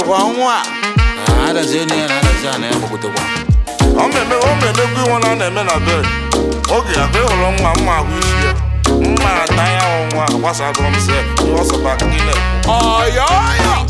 kwa nwa Ah, adazi eni ya na adazi ana ya gbagotekwa ọ na-eme ọ na-emekwa iwe na a na-eme na bed oge ya ka ị hụrụ mma mma ahụ isi ya mma ata ya ahụ nwa gbasagoro m sef ọsọba gị na ọyọyọ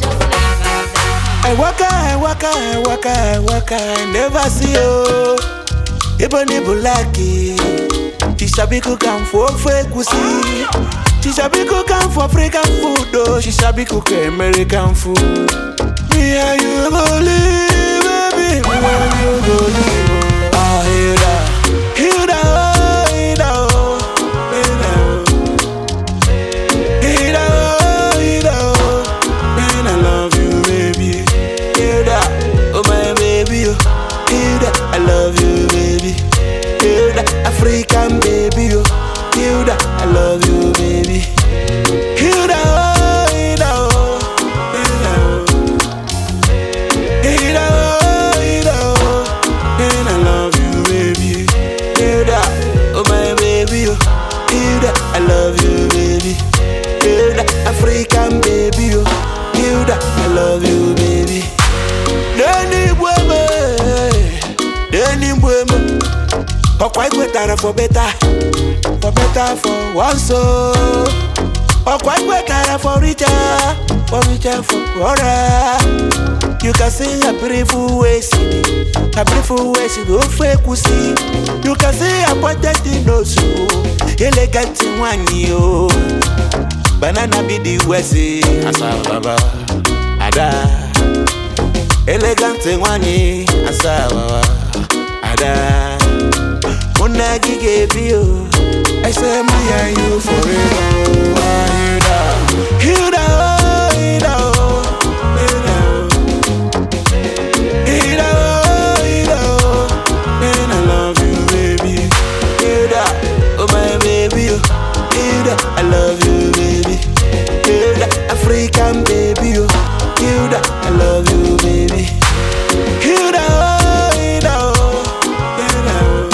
I waka, I waka, I waka, I waka, I never see you. Even if you like it, Shishabi cook am for fake pussy. Shishabi cook am for African food, though. Shishabi cook American food. Me and you go live, baby. Me and you go live. Oh, Hilda, Hilda, oh, Hilda, oh, Hilda, oh. Hilda, oh, Hilda, oh. Man, I love you, baby. Hilda, oh my baby, oh. Hilda, I love you, baby. Hilda, African baby, oh. Hilda, I love you, baby. Hilda, oh, Hilda, oh. Hilda, oh. Hilda, oh, Hilda, oh. Man, I love you, baby. Hilda, oh my baby, oh. Hilda, I love you, baby. Hilda, African baby, oh. Hilda, I love you, baby. Deni Bweme, Deni Bweme. Ọkwa ikwetara for better, for better for one soul. Ọkwa ikwetara for richer, for richer for poorer. You can see a beautiful ways, a beautiful ways go fake pussy. You can see a pointed nose, elegant one yo. Banana be the west, asa baba, ada. Elegant one asa baba, ada. Una gige bio, I say me and you forever. oh, Hilda, Hilda, oh, Hilda, oh, Hilda, oh. Hilda, oh, Hilda, oh. Man, I love you, baby. Hilda, oh my baby, oh. Hilda, I love you, baby. Hilda, African baby, oh. Hilda, I love you, baby. Hilda, oh, Hilda, oh. Hilda, oh.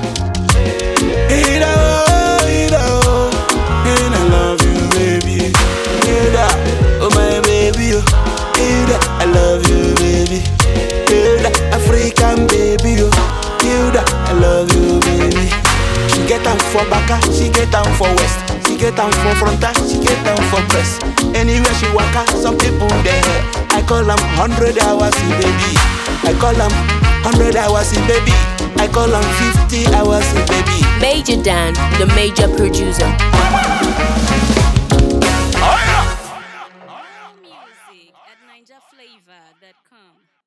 Hilda, oh, Hilda, oh. Man, I love you, baby. Hilda, oh my baby, oh. Hilda, I love you, baby. Hilda, African baby, oh. Hilda, I love you, baby. She get am for baka, she get am for west. She get am for fronta, she get am for press. Anywhere she waka, some people there. I call am hundred hours, baby. I call am hundred hours, baby. I call am fifty hours, baby. Major Dan, the major producer. ọya Music at NinjaFlavor.com.